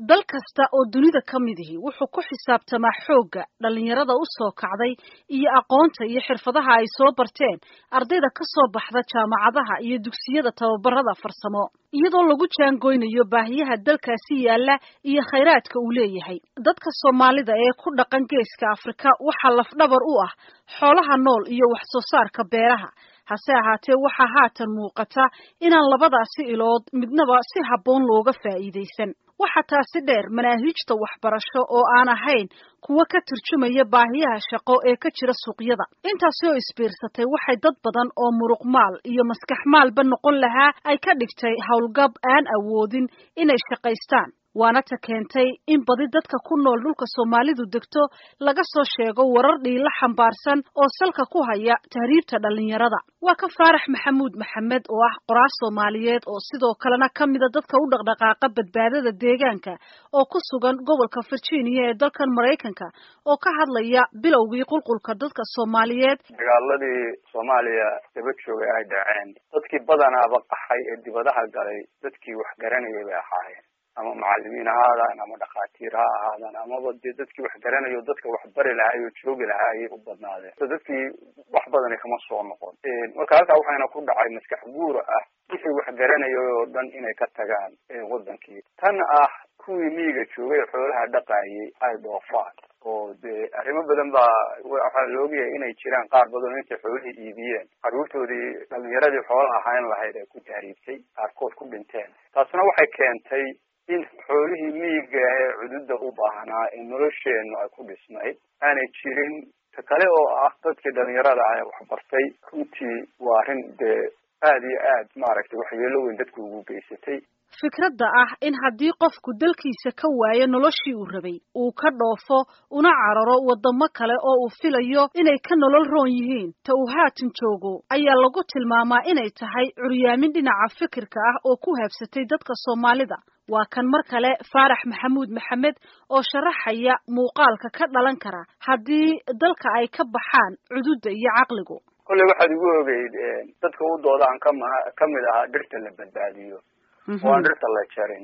dal kasta oo dunida ka midihi wuxuu ku xisaabtamaa xoogga dhallinyarada u soo kacday iyo aqoonta iyo xirfadaha ay soo barteen ardayda ka soo baxda jaamacadaha iyo dugsiyada tababarada farsamo iyadoo lagu jaangoynayo baahiyaha dalkaasi yaalla iyo khayraadka uu leeyahay dadka soomaalida ee ku dhaqan geeska afrika waxaa lafdhabar u ah xoolaha nool iyo wax soo saarka beeraha hase ahaatee waxaa haatan muuqata inaan labadaasi ilood midnaba si habboon looga faa'iidaysan waxaa taasi dheer manaahiijta waxbarasho oo aan ahayn kuwa ka turjumaya baahiyaha shaqo ee ka jira suuqyada intaasi oo isbiirsatay waxay dad badan oo muruqmaal iyo maskax maalba noqon lahaa ay ka dhigtay howlgab aan awoodin inay shaqaystaan waana ta keentay in badi dadka ku nool dhulka soomaalidu degto laga soo sheego warar dhiila xambaarsan oo salka ku haya tahriibta dhallinyarada waa ka faarax maxamuud maxamed oo ah qoraal soomaaliyeed oo sidoo kalena ka mida dadka u dhaqdhaqaaqa badbaadada deegaanka oo ku sugan gobolka virginia ee dalkan maraykanka oo ka hadlaya bilowgii qulqulka dadka soomaaliyeed dagaaladii soomaaliya daba joogay ay dhaceen dadkii badanaaba qaxay ee dibadaha galay dadkii wax garanayay bay ahaayeen ama macalimiin ha ahaadaan ama dhakhaatiir ha ahaadaan amaba dee dadkii wax garanayo dadka wax bari lahaay oo joogi lahaa ayay u badnaadeen so dadkii wax badani kama soo noqon marka halkaa waxayna ku dhacay maskax guura ah wixii wax garanaya oo dhan inay ka tagaan wadankii tan ah kuwii miyiga joogay xoolaha dhaqaayay ay dhoofaan oo dee arrimo badan baa waxaa la ogyahay inay jiraan qaar badan oo intay xoolihii iibiyeen carruurtoodii dhalinyaradii xoolaha ahayn lahayd ay ku tahriibtay qaarkood ku dhinteen taasna waxay keentay in xoolihii miyiga ee cududa u baahnaa ee nolosheennu ay ku dhisnayd aanay jirin ta kale oo ah dadkii dhalinyarada ah ee waxbartay runtii waa arrin dee aada iyo aad maaragtay waxyeelo weyn dadku ugu geysatay fikradda ah in haddii qofku dalkiisa ka waayo noloshii uu rabay uu ka dhoofo una cararo waddamo kale oo uu filayo inay ka nolol roon yihiin ta uu haatan joogo ayaa lagu tilmaamaa inay tahay curyaamin dhinaca fikirka ah oo ku habsatay dadka soomaalida waa kan mar kale faarax maxamuud maxamed oo sharaxaya muuqaalka ka dhalan kara haddii dalka ay ka baxaan cududda iyo caqligu kolley waxaad igu ogeyd dadka u dooda aan kama kamid ahaa dhirta la badbaadiyo oo aan dhirta la jarin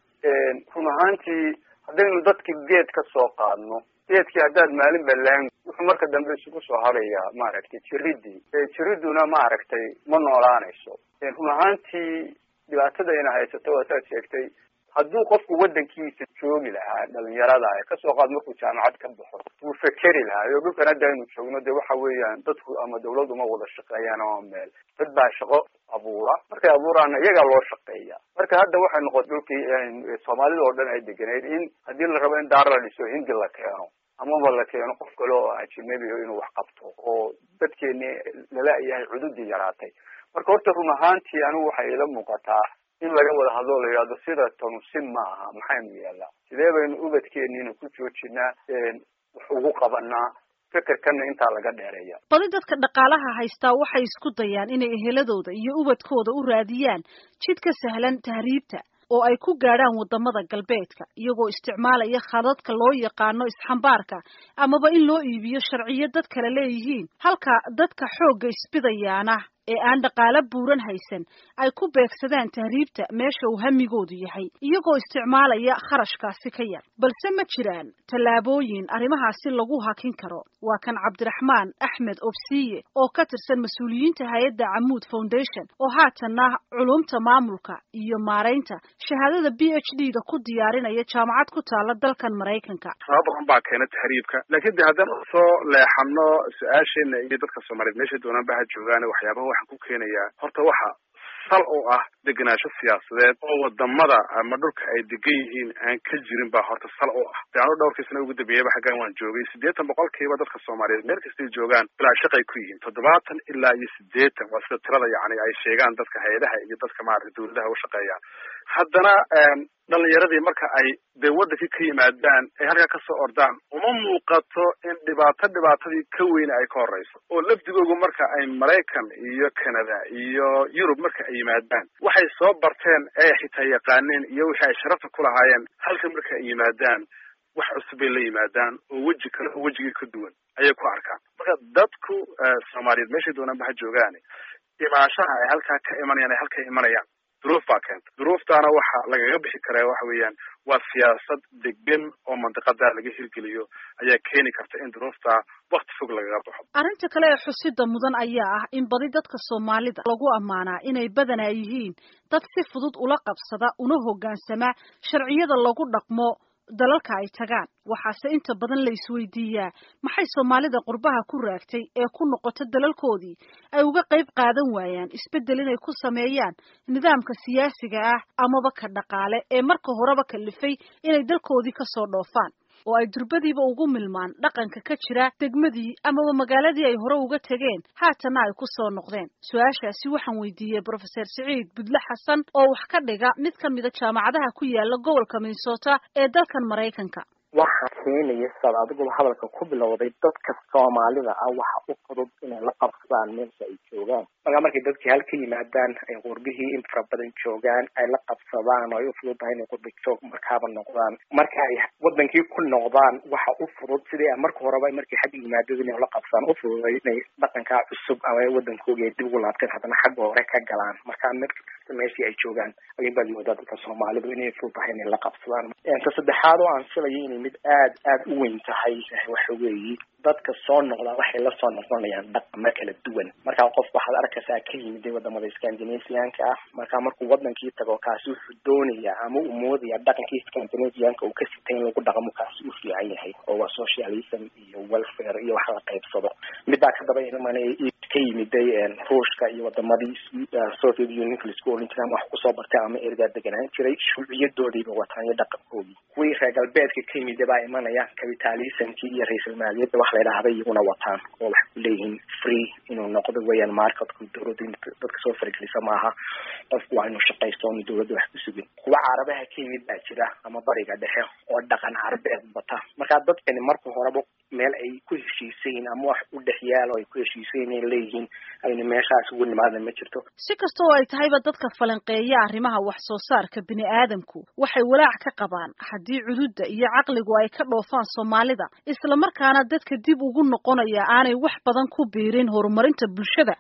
run ahaantii haddaynu dadkii geed ka soo qaadno geedkii haddaad maalin balaan wuxuu marka dambe isugu soo harayaa maaragtay jiridii jiriduna maaragtay ma noolaanayso run ahaantii dhibaatadayna haysato waa saad sheegtay hadduu qofku waddankiisa joogi lahaa dhalinyarada kasoo qaad markuu jaamacad ka baxo wuu fekeri lahaa iyo dhulkan hadda aynu joogno dee waxa weeyaan dadku ama dawlad uma wada shaqeeyaan ama meel dad baa shaqo abuura markay abuuraana iyagaa loo shaqeeya marka hadda waxay noqotay dhulkii soomaalida oo dhan ay deganeyd in haddii la rabo in daar la dhiso hindi la keeno amaba la keeno qof kale oo ajinabi inuu wax qabto oo dadkeeni lala-yahay cududii yaraatay marka horta run ahaantii anigu waxay ila muuqataa in laga wada hadloo la yidhahdo sida tanu sin ma aha maxaynu yeelnaa sidee baynu ubadkeeniina ku joojinaa wax ugu qabanaa fikirkana intaa laga dheereeya badi dadka dhaqaalaha haystaa waxay isku dayaan inay eheladooda iyo ubadkooda u raadiyaan jid ka sahlan tahriibta oo ay ku gaadhaan waddamada galbeedka iyagoo isticmaalaya khadadka loo yaqaano isxambaarka amaba in loo iibiyo sharciyo dad kale leeyihiin halka dadka xoogga isbidayaana ee aan dhaqaalo buuran haysan ay ku beegsadaan tahriibta meesha uu hamigoodu yahay iyagoo isticmaalaya kharashkaasi ka yar balse ma jiraan tallaabooyin arrimahaasi lagu hakin karo waa kan cabdiraxmaan axmed obsiye oo ka tirsan mas-uuliyiinta hay-adda camuud foundation oo haatanna culumta maamulka iyo maaraynta shahaadada b h d da ku diyaarinaya jaamacad ku taala dalkan maraykanka sabab badan baa keena tahriibka laakiin de haddaan usoo leexano su-aasheena iyo dadka soomaaliyeed meesha doonaan ba ha joogaan waxyaabaha waxaan ku keenayaa horta waxa sal oo ah degenaansho siyaasadeed oo wadamada ama dhulka ay degan yihiin aan ka jirin baa horta sal oo ah de anu dhowrkii sana ugu dambeeyaba xaggan waan joogay siddeetan boqolkiiba dadka soomaaliyeed meel kastay joogaan bilaa shaqay ku yihiin toddobaatan ilaa iyo siddeetan waa sida tirada yacni ay sheegaan dadka hay-adaha iyo dadka maarata dawladaha u shaqeeyaan haddana dhalinyaradii marka ay dee waddankii ka yimaadaan ay halkaa kasoo ordaan uma muuqato in dhibaato dhibaatadii ka weyne ay ka horeyso oo lafdigoogu marka ay maraykan iyo canada iyo yurub marka ay yimaadaan waxay soo barteen ee xitaa yaqaaneen iyo wixii ay sharafta ku lahaayeen halka marka ay yimaadaan wax cusub bay la yimaadaan oo weji kale oo wejigii ka duwan ayay ku arkaan marka dadku soomaaliyeed meeshay doonaan ba ha joogaan imaashaha ay halkaa ka imanayaan ay halka imanayaan duruuf baa keenta duruuftaana waxa lagaga bixi karaa waxa weeyaan waa siyaasad degan oo mandiqada laga hirgeliyo ayaa keeni karta in duruufta wakti fog lagaga baxo arrinta kale ee xusida mudan ayaa ah in badi dadka soomaalida lagu ammaanaa inay badanaa yihiin dad si fudud ula qabsada una hoggaansama sharciyada lagu dhaqmo dalalka ay tagaan waxaase inta badan la isweydiiyaa maxay soomaalida qurbaha ku raagtay ee ku noqota dalalkoodii ay uga qayb qaadan waayaan isbeddel inay ku sameeyaan nidaamka siyaasiga ah amaba ka dhaqaale ee marka horeba kalifay inay dalkoodii kasoo dhoofaan oo ay durbadiiba ugu milmaan dhaqanka ka jira degmadii amaba magaaladii ay hore uga tegeen haatana ay ku soo noqdeen su-aashaasi waxaan weydiiyey brofeser siciid budle xasan oo wax ka dhiga mid ka mida jaamacadaha ku yaala gobolka minnesota ee dalkan maraykanka waxaa keenaya saad adiguba hadalka ku bilowday dadka soomaalida ah waxa u fudud inay la qabsadaan meesha ay joogaan markaa markay dadkii hal ka yimaadaan ay qurbihii in fara badan joogaan ay la qabsadaan oo ay u fudud tahay inay qurbi joog markaaba noqdaan marka ay wadankii ku noqdaan waxa u fudud sidii marka horeba markay xagga yimaadada inay la qabsadaan u fududay inay dhaqankaa cusub ama wadankoogii ay dib ugu laabteen haddana xagga hore ka galaan markaa mid kasta meeshii ay joogaan ayun baad moodaa dadka soomaalidu inay fudud tahay inay la qabsadaan ta saddexaad oo aan filayo inay mid aad aad u weyn tahay waxa weeye dadka soo noqdaa waxay la soo noqonayaan dhaqamo kala duwan markaa qof waxaad arkaysaa ka yimid wadamada scandinavianka ah markaa markuu wadankii tago kaasi wuxuu doonayaa ama uu moodaya dhaqankii scandinavianka uu ka sitay in lagu dhaqmo kaasi u fiican yahay oo waa socialism iyo welfare iyo wax la qaybsado midaa kadaba iman ka yimiday ruushka iyo wadamadii soviet unionka laisku oran jiray ama wax kusoo bartay ama ergaa deganaan jiray shuuciyadoodiiba wataan iyo dhaqankoodii kuwii reer galbeedka ka yimida baa imanaya capitalismkii iyo ra-isul maaliyadda wax la idhaahda iyaguna wataan oo waxay ku leeyihiin free inuu noqdo weeyaan marketku dawladda in dadka soo faragelisa maaha qofku waa inuu shaqaysto oonu dawladda wax ku sugin kuwa carabaha ka yimid baa jira ama bariga dhexe oo dhaqan carabeed bata markaa dadkani marka horeba meel ay ku heshiisayin ama wax u dhex yaal oo ay ku heshiisayin ay leeyihiin aynu meeshaas ugu nimaadna ma jirto si kasta oo ay tahayba dadka falanqeeya arrimaha wax soo saarka bini aadamku waxay walaac ka qabaan haddii cududda iyo caqligu ay ka dhoofaan soomaalida isla markaana dadka dib ugu noqonaya aanay wax badan ku biirin horumarinta bulshada